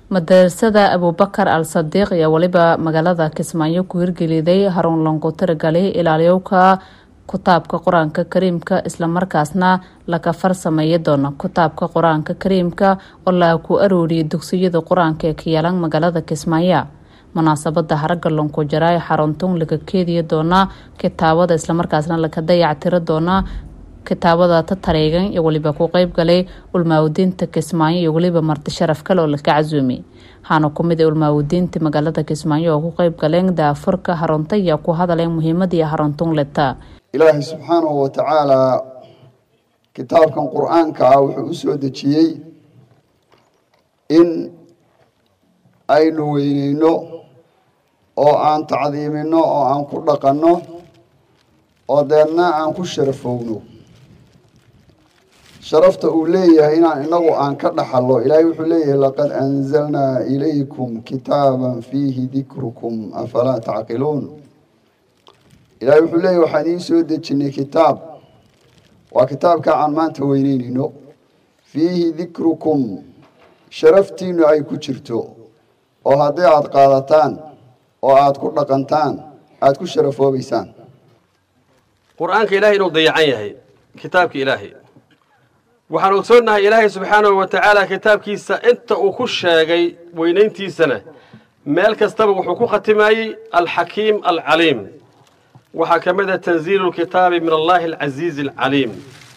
madarasada abuubakar al sadiiq ayaa weliba magaalada kismaayo ku hirgeliday harun langu tiragali ilaaliyowka kutaabka qur-aanka kariimka islamarkaasna laga farsameeya doona kutaabka qur-aanka kariimka oo la ku arooriyay dugsiyada qur-aanka ee ka yaalan magaalada kismaayo munaasabada haraga lanku jaraay xaruntuun laga keediya doona kitaabada islamarkaasna laga dayactiro doona kitaabada tatareegan iyo weliba ku qeyb galay ulmaawadiinta kismaayo iyo weliba marti sharaf kale oo laka casuumay waxaana kumid a ulmaawadiinta magaalada kismaayo oo ku qeyb galeen daafurka harunta ayaa ku hadaleen muhiimadii haruntuun leta ilaahay subxaanahu wa tacaalaa kitaabkan qur-aanka ah wuxuu u soo dejiyey in aynu weyneyno oo aan tacdiimino oo aan ku dhaqanno oo deedna aan ku sharafowno sharafta uu leeyahay inaan inagu aan ka dhaxallo ilaahay wuxuu leeyahay laqad anzalnaa ilaykum kitaaban fiihi dikrukum afalaa tacqiluun ilaahay wuxuu leeyahy waxaan idiin soo dejinay kitaab waa kitaabka aan maanta weyneyneyno fiihi dikrukum sharaftiinu ay ku jirto oo haddii aada qaadataan oo aada ku dhaqantaan aada ku sharafoobeysaan qur-aanka ilaahay inuu dayacan yahay kitaabka ilaahay waxaan ogsoonnahay ilaahay subxaanahu wa tacaala kitaabkiisa inta uu ku sheegay weynayntiisana meel kastaba wuxuu ku khatimayey alxakiim alcaliim waxaa ka mid ah tanziilu lkitaabi min allahi alcasiizi alcaliim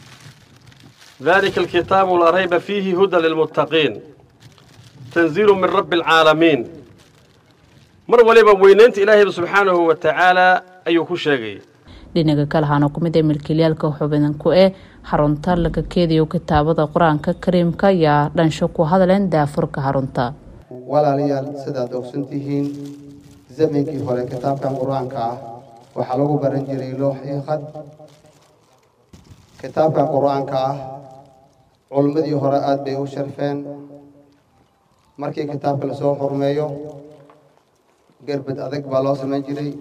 dalika alkitaabu laa rayba fiihi hudan lilmuttaqiin tanziilu min rabbi alcaalamiin mar waliba weynaynta ilaahayba subxaanahu wa tacaala ayuu ku sheegay dhinaga kale waxaana kumid a milkiilayaalka xubidan ku eh xarunta laga keediyo kitaabada qur-aanka kariimka ayaa dhansho ku hadleen daafurka xarunta walaalayaal sidaad ogsan tihiin zamankii hore kitaabkan qur-aanka ah waxaa lagu baran jiray loox iyo qad kitaabkan qur-aanka ah culummadii hore aada bay u sharfeen markii kitaabka lasoo xurmeeyo gerbad adag baa loo samayn jiray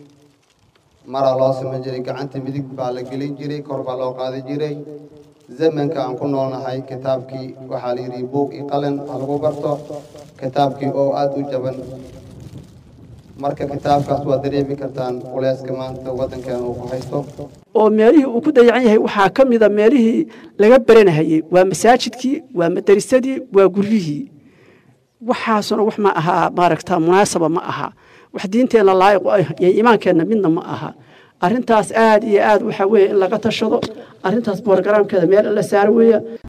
maraa loo samayn jiray gacanta midig baa la gelin jiray kor baa loo qaadi jiray zamanka aan ku noolnahay kitaabkii waxaa la yidhi buug iyo qalin ha lagu barto kitaabkii oo aada u jaban marka kitaabkaas waad dareemi kartaan culeyska maanta waddankeena uu ku haysto oo meelihii uu ku dayacan yahay waxaa ka mida meelihii laga baranahayey waa masaajidkii waa madarisadii waa guryihii waxaasuna wax ma ahaa maaragta munaasaba ma aha wax diinteenna laayiqu ah iyo iimaankeenna midna ma aha arrintaas aad iyo aad waxaa weeye in laga tashado arrintaas boorgaraamkeeda meel in la saaro weeya